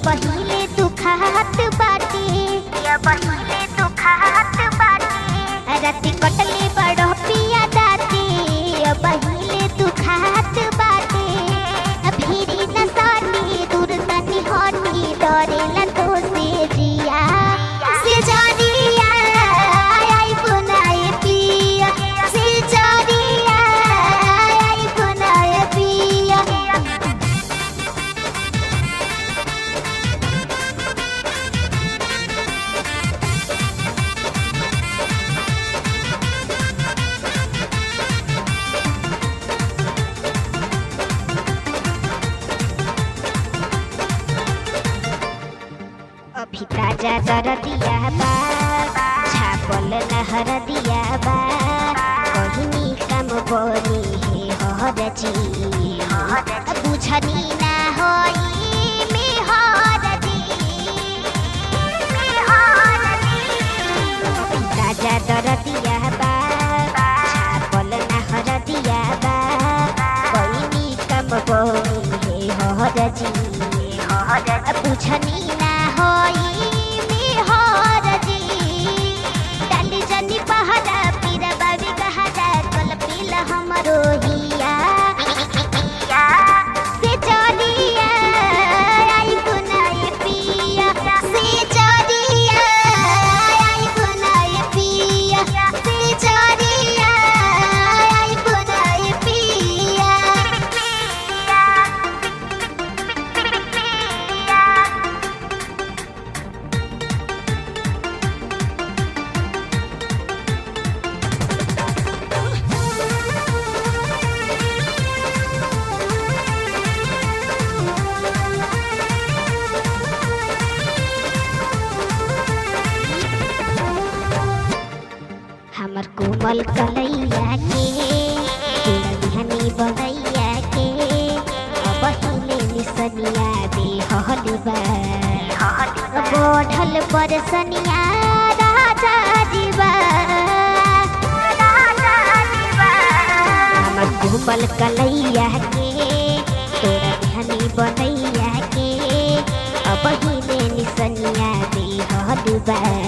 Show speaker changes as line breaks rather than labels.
पहिले दुखात बाटे
या पहिले दुखात बाटे
राति कटले बड़ो पिया दाते पहिले दुखात बाटे फिरी न सानी दूर तनी हटी डरेला तो से जिया से जरिया आई बुनाए पिया से जरिया आई बुनाए पिया अभी ताजा दर दिया बा छापल नहर दिया बा कहिनी काम बनी हे हर जी बुझनी ना होई में हर जी अभी ताजा दर दिया बा छापल नहर दिया बा कहिनी काम बनी हे हर जी बुझनी ना होई में हर जी डाली जनी पहरा पीरा बाबी कहारा कल पीला हमरो हिया से चलिया आई गुनाए पिया से चलिया आई गुनाए पिया से चलिया आई गुनाए पिया हमर कोमल कलैया के दुल्हनी बनैया के अब हिले निसनिया दे हलवा बढ़ल बरसनिया राजा जीवा हमर कोमल कलैया के तोरा धनी बनैया के अब हिले निसनिया दे हलवा